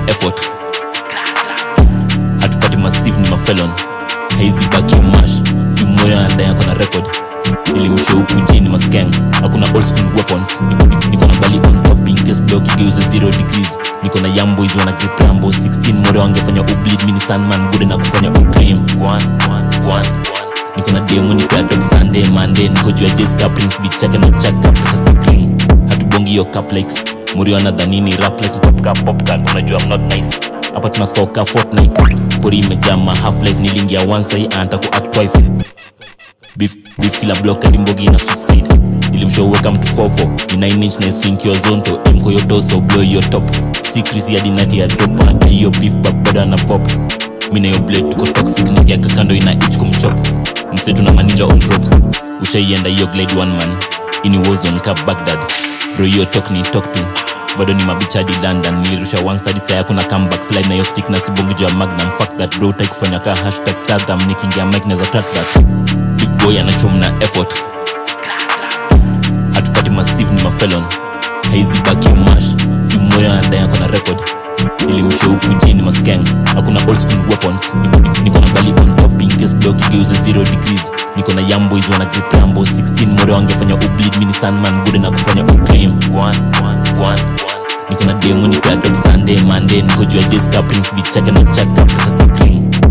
effort hatupati massive ni mafelon haizi baki ya mash jumoyo anadai ako na record nilimshow huku jini maskeng hakuna old school weapons Niko- niko na bali on top in case block igeuze 0 degrees niko na yamboys wana grip rambo 16 more wangefanya ubleed mini sandman bude na kufanya uclaim Gwan, gwan, gwan, gwan. niko na demo niko ya top sunday monday niko juu ya jessica prince beat chake na chaka pesa si green hatubongi yo cup like muri wanadhanini rap life pop ka pop card unajua I'm not nice hapa tunascore ka fortnite pori imejaa ma half life nilingia once ai anata ku act twice beef, beef kila block hadi mbogi ina succeed nilimshow weka mtu fofo ni 9 inch na swing your zone to aim kwa your doso blow your top si Chris hadi nati ya drop hata hiyo beef bab bado ana pop mimi na hiyo blade tuko toxic nikiaka kando ina itch kumchop mse tuna maninja on ropes ushaienda hiyo glide one man ini warzone ka Baghdad bro hiyo talk ni talk to bado ni mabicha hadi london nilirusha one side saya kuna comeback slide na hiyo stick na sibongi juu ya magnum fuck that bro tai kufanya ka hashtag stardom nikiingia mic naweza track that big boy anachomna effort hatupati massive ni mafelon haizi baki ya mash jumoyo anadai ako na record nilimshow huku jini maskeng hakuna old school weapons Niko- niko na bali on top in case block igeuze 0 degrees niko na yamboys wana grip rambo 16 more wangefanya ubleed mini sandman bude na kufanya uclaim Gwan, gwan, gwan, gwan. niko na demo niko ya top sunday monday niko juu ya jessica prince beat chake na chaka pesa si green